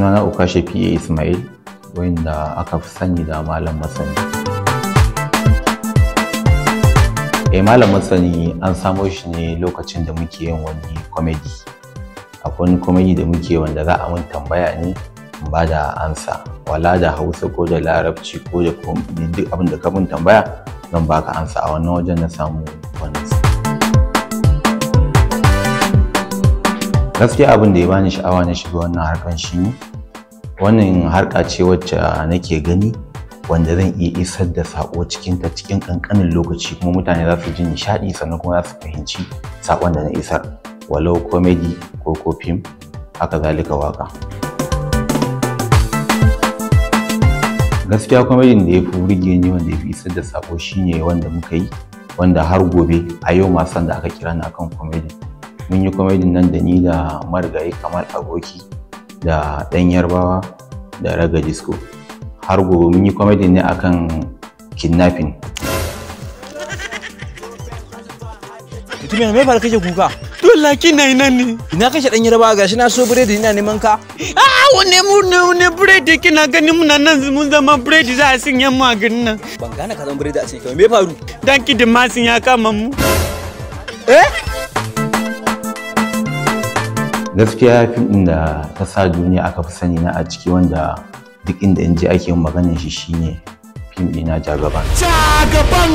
sunana Ukashe PA Ismail wanda aka fi sani da Malam Masani. Eh Malam Masani an samo shi ne lokacin da muke yin wani comedy. Akwai wani comedy da muke wanda za a mun tambaya ne in ba da ansa. Wala da Hausa ko da Larabci ko da duk abin da ka mun tambaya zan baka ansa a wannan wajen na samu wannan. gaskiya abin da ya bani sha'awa na shiga wannan harkan shi ne wannan harka ce wacce nake gani wanda zan iya isar da sako cikin ta cikin kankanin lokaci kuma mutane za su ji nishaɗi sannan kuma za su fahimci sakon da na isar walau comedy ko ko fim haka zalika waka gaskiya comedy da ya fi burge ni wanda ya fi isar da sako shine wanda muka yi wanda har gobe a yau ma san da aka kira ni akan comedy mun yi kwamedin nan da ni da marigayi kamar aboki da ɗan yarbawa da raga disco har gobe mun yi kwamedin ne akan kidnapping mutumin me fara kashe kuka Dole kina ina ne. ina kashe dan yarbawa gashi na so biredi ina neman ka Ah, wane mu ne wane biredi kina gani muna nan mun zama biredi za a sanya mu a garin nan. ban gane ka zan biredi a cikin me faru Dan ki da masin ya kama mu. eh gaskiya fim ɗin da ta sa duniya aka fi sani na a ciki wanda duk inda in ji ake yin maganar shi shine fim ɗina jagaban Jagaban.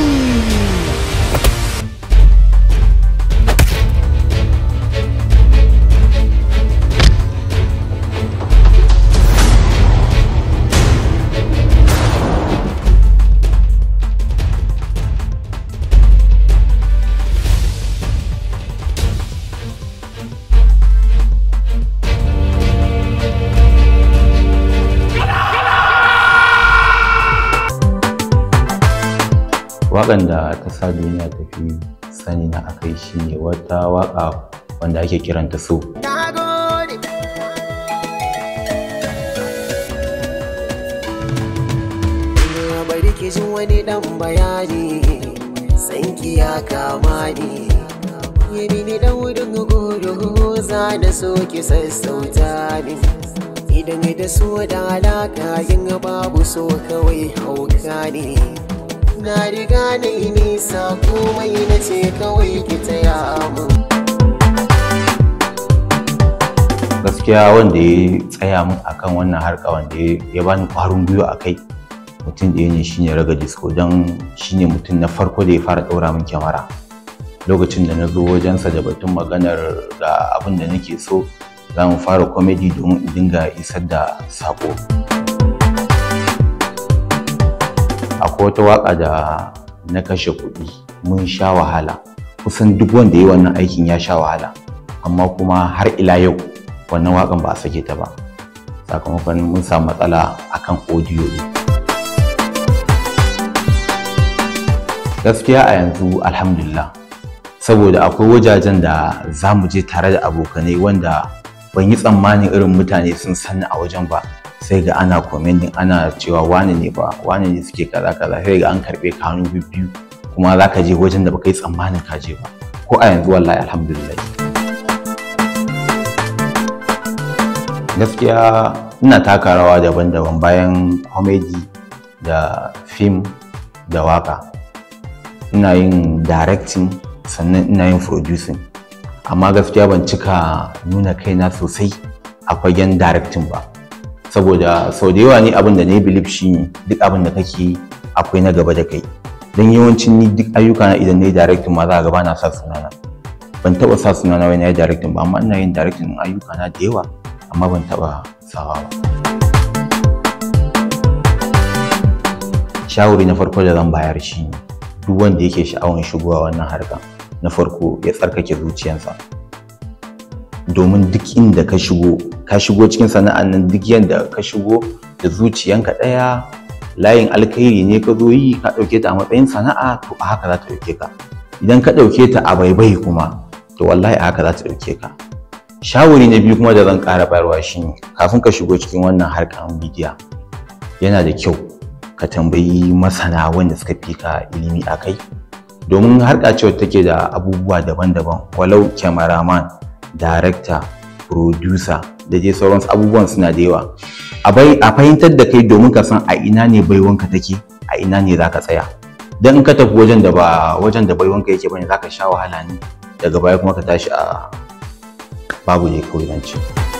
waƙan da ta sa duniya ta fi sani na akai shine wata waƙa wanda ake kiranta so bari ki ji wani dan bayani sanki ya kama ni ya mini dan wurin gudu za da so ki sassauta min idan da so da alaka yin babu so kawai hauka ne na riga na yi nisa komai na ce kawai ki taya mun gaskiya wanda ya tsaya min akan wannan harka wanda ya bani ƙwarin gwiwa a kai mutum ɗaya ne shine raga disco don shine mutum na farko da ya fara ɗaura min kyamara lokacin da na zo wajensa da batun maganar ga abin da nake so za mu fara comedy domin in dinga isar da sako akwai wata waka da na kashe kuɗi mun sha wahala kusan duk wanda ya yi wannan aikin ya sha wahala amma kuma har ila yau wannan wakan ba a sake ta ba sakamakon mun samu matsala akan audio ne gaskiya a yanzu alhamdulillah saboda akwai wajajen da za mu je tare da abokanai wanda ban yi tsammanin irin mutane sun sanni a wajen ba sai ga ana commenting ana cewa wane ne ba wane ne suke kaza kaza sai ga an karbe ka hannu biyu kuma za ka je wajen da baka yi tsammanin ka je ba ko a yanzu wallahi alhamdulillah gaskiya ina taka rawa daban-daban bayan comedy da film da waka ina yin directing sannan ina yin producing amma gaskiya ban cika nuna kaina sosai a fagen directing ba saboda sau da yawa ni abin da na yi believe shi duk abin da kake yi akwai na gaba da kai don yawancin ni duk ayyuka na idan na yi directing ma za a gaba na sa sunana ban taba sa sunana wai na yi directing ba amma ina yin directing ayyuka na da yawa amma ban taba sawa ba shawari na farko da zan bayar shi ne duk wanda yake sha'awar shigowa wannan harka na farko ya tsarkake zuciyarsa domin duk inda ka shigo ka shigo cikin sana'an nan duk yadda ka shigo da zuciyanka ɗaya layin alkhairi ne ka zo yi ka ɗauke ta a matsayin sana'a to a haka za ta ɗauke ka idan ka ɗauke ta a baibai kuma to wallahi a haka za ta ɗauke ka shawari na biyu kuma da zan ƙara bayarwa shine kafin ka shigo cikin wannan harkar bidiya yana da kyau ka tambayi masana wanda suka fi ka ilimi a kai domin harka ce wacce take da abubuwa daban-daban walau kyamaraman director producer da dai sauransu abubuwan suna da yawa a bai a fahimtar da kai domin ka san a ina ne baiwanka take a ina ne zaka tsaya dan in ka tafi wajen da ba wajen da baiwanka yake bane zaka sha wahala ne daga baya kuma ka tashi a babu ne kawai nan ce